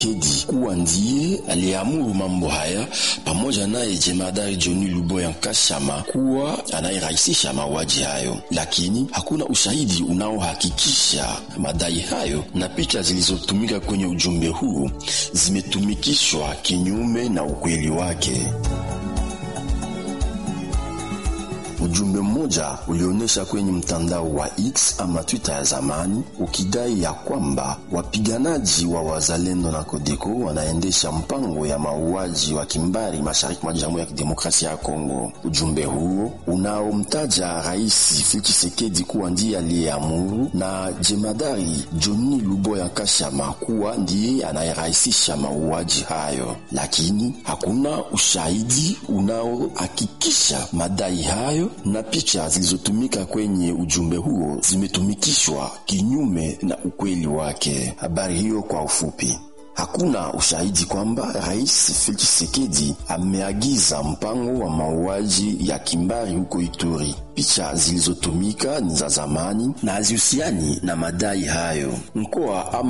Tshisekedi kuwa ndiye aliyeamuru mambo haya pamoja naye jemadari John Luboya Nkashama kuwa anayerahisisha mauaji hayo, lakini hakuna ushahidi unaohakikisha madai hayo, na picha zilizotumika kwenye ujumbe huu zimetumikishwa kinyume na ukweli wake. Ujumbe mmoja ulionyesha kwenye mtandao wa X ama Twitter ya zamani ukidai ya kwamba wapiganaji wa wazalendo na Kodeko wanaendesha mpango ya mauaji wa kimbari mashariki mwa Jamhuri ya Kidemokrasia ya Kongo. Ujumbe huo unaomtaja Rais Felix Tshisekedi kuwa ndiye aliyeamuru na jemadari Johnny Luboya Nkashama kuwa ndiye anayerahisisha mauaji hayo, lakini hakuna ushahidi unaohakikisha madai hayo na picha zilizotumika kwenye ujumbe huo zimetumikishwa kinyume na ukweli wake. Habari hiyo kwa ufupi. Hakuna ushahidi kwamba Rais Felix Tshisekedi ameagiza mpango wa mauaji ya kimbari huko Ituri. Picha zilizotumika ni za zamani na hazihusiani na madai hayo. Mkoa